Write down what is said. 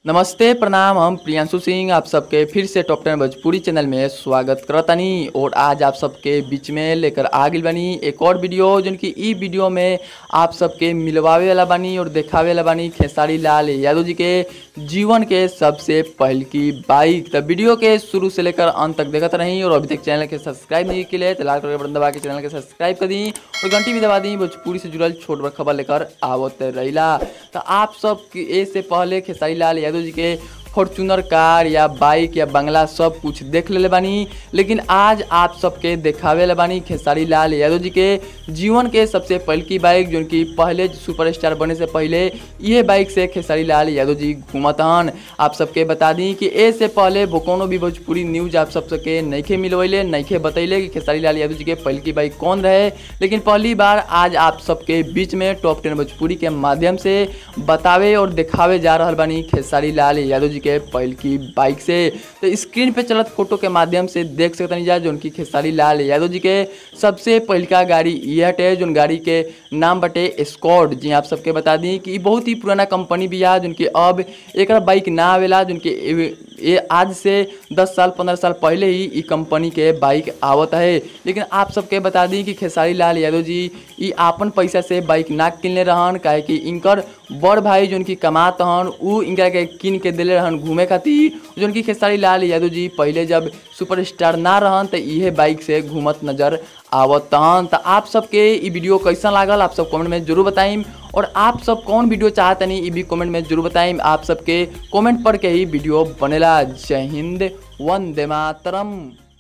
नमस्ते प्रणाम हम प्रियांशु सिंह आप सबके फिर से टॉप टेन भोजपुरी चैनल में स्वागत करतानी और आज आप सबके बीच में लेकर आ गइल बानी एक और वीडियो जौन कि ई वीडियो में आप सबके मिलवावे वाला बानी और देखावे वाला बानी खेसारी लाल यादव जी के जीवन के सबसे पहल की बाइक तो वीडियो के शुरू से लेकर अंत तक देखते रही और अभी तक चैनल के सब्सक्राइब नहीं के लिए तो लाल कलर के बटन दबा के चैनल के सब्सक्राइब कर दी और घंटी भी दबा दी भोजपुरी से जुड़ल छोट बड़ खबर लेकर आवत रहिला तो आप सब के ए से पहले खेसारी लाल यादव जी के फॉर्चूनर कार या बाइक या बंगला सब कुछ देख ले बानी लेकिन आज आप सबके देखावे ले बानी खेसारी लाल यादव जी के जीवन के सबसे पहल की बाइक जो कि पहले सुपरस्टार बने से पहले ये बाइक से खेसारी लाल यादव जी घूमतन आप सबके बता दी कि ए से पहले वो कोनो भी भोजपुरी न्यूज आप सब सबके नइखे मिलवैले नइखे बतैले कि खेसारी लाल यादव जी के पहल की बाइक कौन रहे लेकिन पहली बार आज आप सबके बीच में टॉप टेन भोजपुरी के माध्यम से बतावे और दिखावे जा रहा बानी खेसारी लाल यादव जी के पहल की बाइक से तो स्क्रीन पे चलत फोटो के माध्यम से देख सकते जा जो उनकी खेसारी लाल यादव जी के सबसे पहलका गाड़ी ये हटे जो गाड़ी के नाम बटे स्कॉट जी आप सबके बता दी कि ई बहुत ही पुराना कंपनी भी है जिनकी अब एक बाइक ना आवेला जिनके ये आज से 10 साल 15 साल पहले ही ई कंपनी के बाइक आवत है लेकिन आप सबके बता दी कि खेसारी लाल यादव जी ई आपन पैसा से बाइक ना किनले रहन काहे कि इनकर बड़ भाई जोन की कमात हन उ इनका के किन के दिले रहन घूमे खातिर जोन की खेसारी लाल यादव जी पहले जब सुपरस्टार ना रहन तो इहे बाइक से घूमत नजर आवत हन तो आप सबके ई वीडियो कैसा लागल आप सब कमेंट में जरूर बताइम और आप सब कौन वीडियो चाहतनी ई भी कमेंट में जरूर बताइम आप सबके कमेंट पर के ही वीडियो बनेला जय हिंद वंदे मातरम